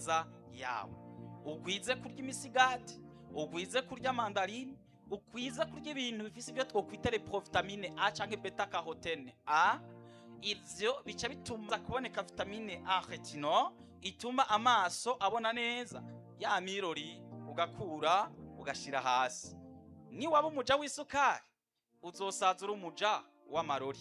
meza yawe ugwize kurya imisigati ugwize kurya mandarine ugwize kurya ibintu bifise ibyo twokwita reprovitamine a canke beta carotene a ivyo bica bituma kuboneka vitamine a retino ituma amaso abona neza ya mirori ugakura ugashira hasi niwaba umuja w'isukari uzosaza uri umuja w'amarori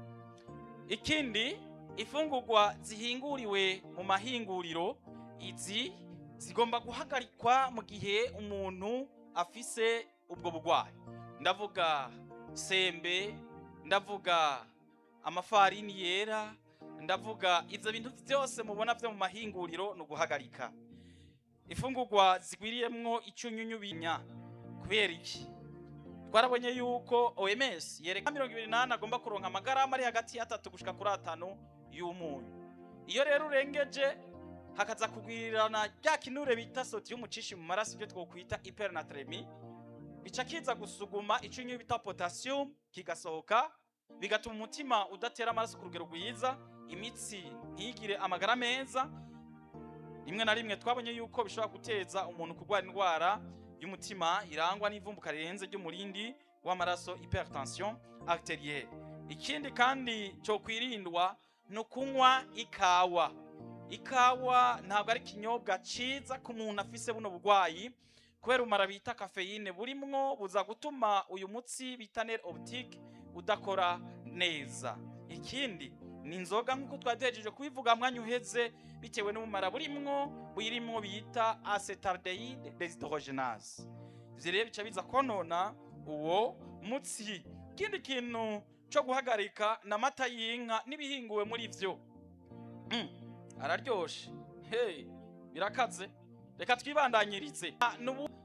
ikindi ifungurwa zihinguriwe mu mahinguriro izi zigomba guhagarikwa mu gihe umuntu afise ubwo burwayi ndavuga sembe ndavuga amafarini yera ndavuga ivyo bintu vyose mubona vyo mu mahinguriro ni uguhagarika ifungurwa zigwiriyemwo icunyunyu binya kubera iki twarabonye yuko OMS yereka mirongo ibiri n'ane agomba kuronka amagarama ari hagati y'atatu gushika kuri atanu y'umunyu iyo rero urengeje hakaza kugwirirana rya kinure bita sodium cishi mu maraso ibyo twokwita hypernatremie bica kiza gusuguma icunyunyu bita potassium kigasohoka bigatuma umutima udatera amaraso ku rugero rwiza imitsi ntigire amagara meza rimwe na rimwe twabonye yuko bishobora guteza umuntu kurwara indwara y'umutima irangwa n'ivumbuka rirenze ry'umurindi w'amaraso hypertension arterielle ikindi kandi cyo kwirindwa ni ukunywa ikawa ikawa ntabwo ari ikinyobwa ciza ku muntu afise buno burwayi kubera umara bita kafeyine burimwo buza gutuma uyu mutsi bita nerf optique udakora neza ikindi ni inzoga nk'uko twari duhejeje kubivuga mwanya uheze bitewe n'ubumara burimwo buyirimwo bita acetaldehyde dehydrogenase ivyo rero bica biza konona uwo mutsi ikindi kintu co guhagarika ni amata y'inka n'ibihinguwe muri vyo mm, araryoshe hey, birakaze reka twibandanyirize Ah, nubu